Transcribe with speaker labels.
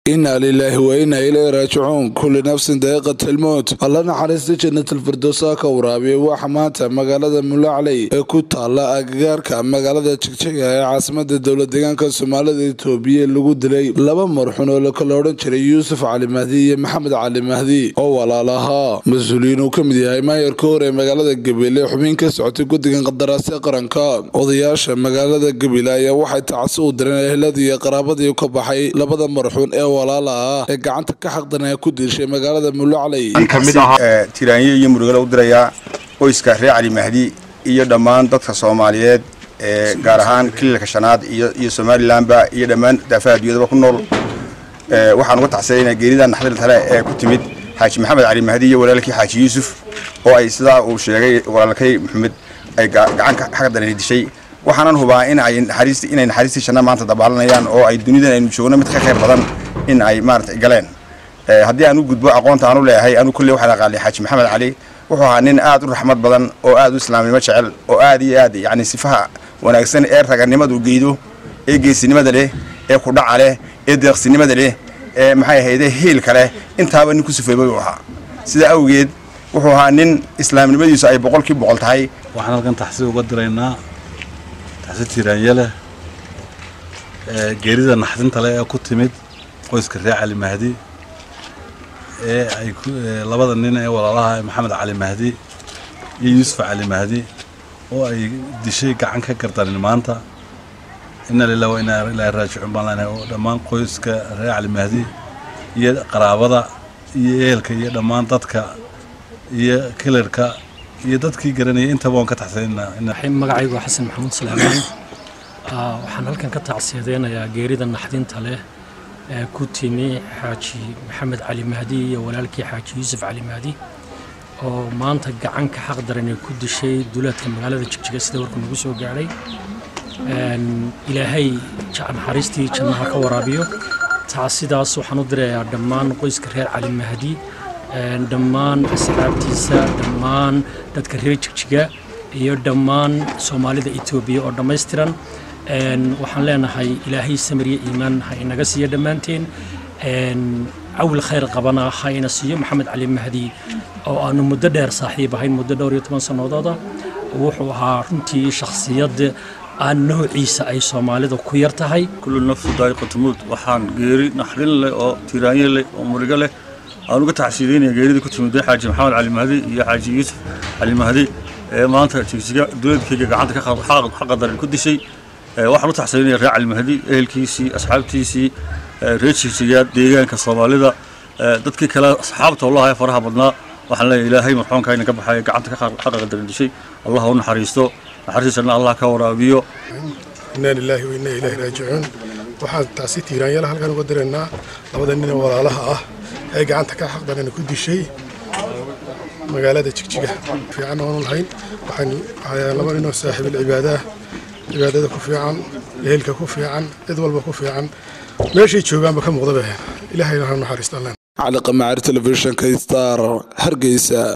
Speaker 1: inaa lilaahi wa inaa ilayhi raajicuun kulli nafsin daqiiqat almowt alla naxariista jannatalfirdowsa ka waraabiya waxa maanta magaalada mulacley ee ku taala agagaarka magaalada jigjiga ee caasimada dowla deegaanka soomaalida itoobiya lagu dilay laba marxun oo lakala odhan jiray yuusuf cali mahdi iyo maxamed cali mahdi oo walaalahaa mas-uuliyiin uu ka mid yahay maayarka hor ee magaalada gabiile xubin ka socotay guddigan qadaraasya qaranka odayaasha magaalada gabiile ayaa waxay tacsi u direen ehladii iyo qaraabadii ka baxay labada marxuun ee walaala ah ee gacanta ka xaqdanaya ku diishay magaalada mulacley
Speaker 2: tiraanyo iyo murugale u dirayaa qoyska reer cali mahdi iyo dhammaan dadka soomaaliyeed ee gaar ahaan kiliilka shanaad iyo somalilanba iyo dhammaan daafaha adduunyadaba ku nool waxaan uga tacsanaynaa geerida naxdil tale ee ku timid xaaji maxamed cali mahdi iyo walaalkii xaaji yuusuf oo ay sidaa uu sheegay walaalkay maxamed ay gacanka xaqdanay dishay waxaanan hubaa in ay naxariist inay naxariistii janna maanta dabaalanayaan oo ay dunidan aynu joogno mid ka khayr badan in ay maaragtay galeen haddii aan u gudbo aqoonta aan u leeyahay anu kulley waxaan aqaanay xaaji maxamed cali wuxuu ahaa nin aad u raxmad badan oo aad u islaamnimo jecel oo aad iyo aad yacni sifaha wanaagsan ee raganimadu geedo ee geesinimada leh ee kudhaca leh ee deeqsinimada leh ee maxay ahayde hiilka leh intaaba nin ku sifeybay uu ahaa sidaa awgeed wuxuu ahaa nin islaamnimadiisu ay boqolkii boqol tahay
Speaker 3: waxaan halkan taxsi uga diraynaa taxsi tiraanye leh geerida naxdinta leh ee ku timid qoyska reer cali mahdi ee ay labada nin ee walaalaha maxamed cali mahdi iyo yuusuf cali mahdi oo ay dishay gacan ka gardanin maanta ina lilah wa inaa ilaahi raajicuun baan leenahay oo dhammaan qoyska reer cali mahdi iyo qaraabada iyo ehelka iyo dhammaan dadka iyo kilarka iyo dadkii garanayay intaba waan ka taxsanaynaa
Speaker 4: magacaygu waa xasan maxamuud suleymaan waxaan halkan ka tacsiyadeynayaa geerida naxdinta leh ee ku timi xaaji maxamed cali mahdi iyo walaalkii xaaji yuusuf cali mahdi oo maanta gacan ka xaq daran ay ku dishay duulaadka magaalada jigjiga sida warku nagu soo gaadhay ilaahay naxariistii jannaha ka waraabiyo tacsidaas waxaan u dirayaa dhammaan qoyska reer cali mahdi dhammaan asxaabtiisa dhammaan dadka reer jigjiga iyo dhammaan soomaalida etoobiya oo dhammaystiran waxaan leenahay ilaahay samiriya iimaan ha inaga siiyo dhammaanteen cawil khayr qabana ha ina siiyo maxamed cali mahdi oo aanu muddo dheer saaxiib ahayn muddo dhowr iyo toban sannadooda wuxuu ahaa runtii shakhsiyad aan noociisa ay soomaalida ku yar tahay
Speaker 5: kullu nafsu daa'iqatumuud waxaan geeri naxdin leh oo tiraanye leh oo murigo leh aan uga tacsiideynaya geeridii ku timid xaaji maxamed cali mahdi iyo xaaji yuusuf cali mahdi ee maanta jigjiga duleedkayga gacanta xaqadaran ku dishay waxaan u taxsiinaya reer cali mahdi ehelkiisii asxaabtiisii reer jigjiga deegaanka soomaalida dadkii kale asxaabta wallahi faraha badnaa waxaan leeyahay ilaahay marxuunka ina ka baxaya gacanta xaqadaran dishay allah u naxariisto naxariistiisana allah ka waraabiyo
Speaker 6: inaa lilaahi wa inaa ilaahi raajicuun waxaan taasi tiiraanyala halkan uga diraynaa labada nin ee walaalaha ah ee gacanta ka xaqdarana ku dishay magaalada jigjiga fiican oonu lahayn waxaan laba ninoo saaxiibil cibaadaah cibaadada ku fiican ehelka ku fiican cid walba ku fiican meeshay joogaanba ka muuqdaba ilaahayna ha naxariistaan
Speaker 1: cali qamaacir telefishinka star hargeysa